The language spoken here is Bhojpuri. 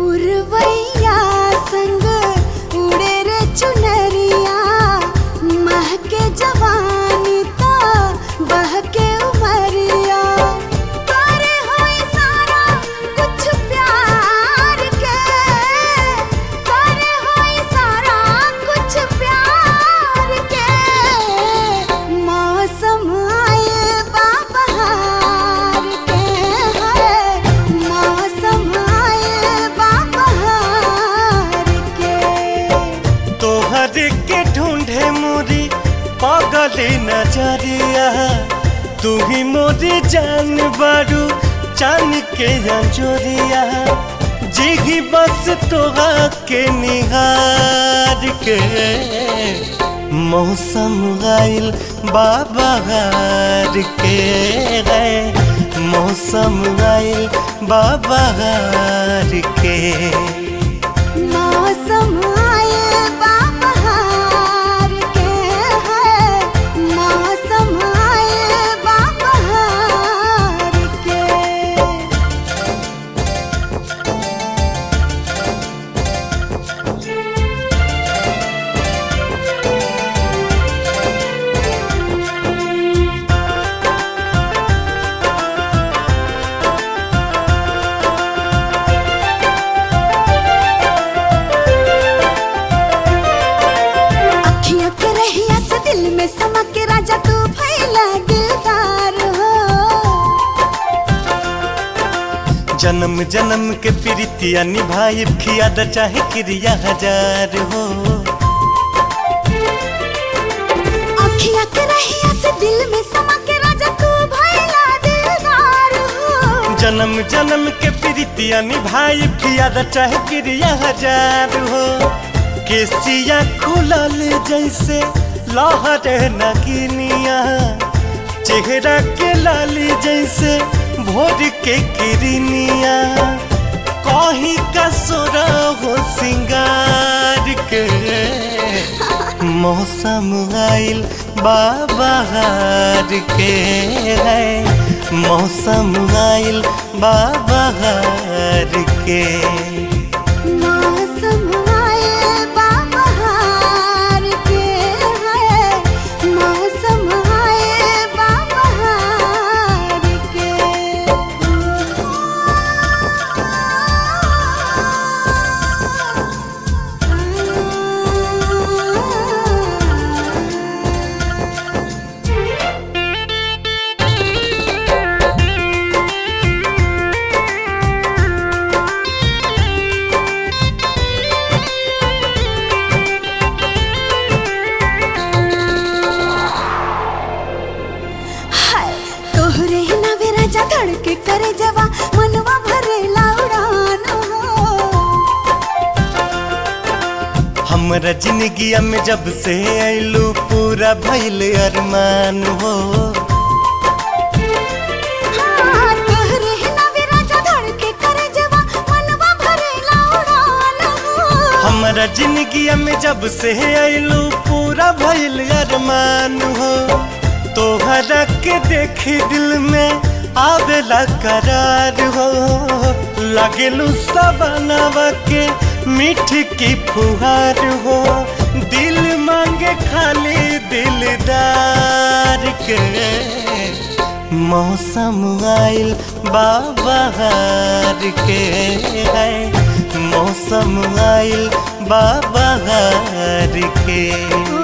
पुरवैया संग उड़े रे चुनरिया महके जवानी ता बहके उमरिया करे होई सारा कुछ प्यार के करे होई सारा कुछ प्यार के मौसम आए बाबहार के है मौसम आए बाबहार के तोहर के ढूंढे मोरी पागल नजरिया तू ही मोरी जान बारू चान के अंजोरिया जिही बस तोहा के निहार के मौसम गाइल बाबहार के है मौसम गाइल बाबहार के मौसम आए बाबहार के है मौसम आए बाबहार के अखियां के रहिया से दिल में समा के राजा तू भैला दिलदार हो जन्म जन्म के प्रीतिया निभाई खिया द चाहे क्रिया हजार हो अखियां के रहिया से दिल में समा के राजा तू भैला दिलदार हो जन्म जन्म के प्रीतिया निभाई खिया द चाहे क्रिया हजार हो केसिया खुलल जैसे लहर नगिनिया चेहरा के लाली जैसे भोर के किरनिया कहीं का सोरा हो सिंगार के मौसम आइल बाबहार के है मौसम आइल बाबहार के मौसम आए बाबहार के है मौसम आए बाबहार के हाय तोहरे ही नवे राजा धड़के करे जवा मनवा भरे उड़ान हो हमरा जिंदगिया में जब से आइलू पूरा भइल अरमान हो हाँ, तोहरे ही नवे राजा धड़के करे जवा मनवा भरे उड़ान हो हमरा जिंदगिया में जब से आइलू पूरा भइल अरमान हो तोहरा के देखी दिल में आवेला करार हो लगेलू सबनवा के मीठ की फुहार हो दिल मांगे खाली दिलदार के मौसम आइल बाबहार के है मौसम आइल बाबहार के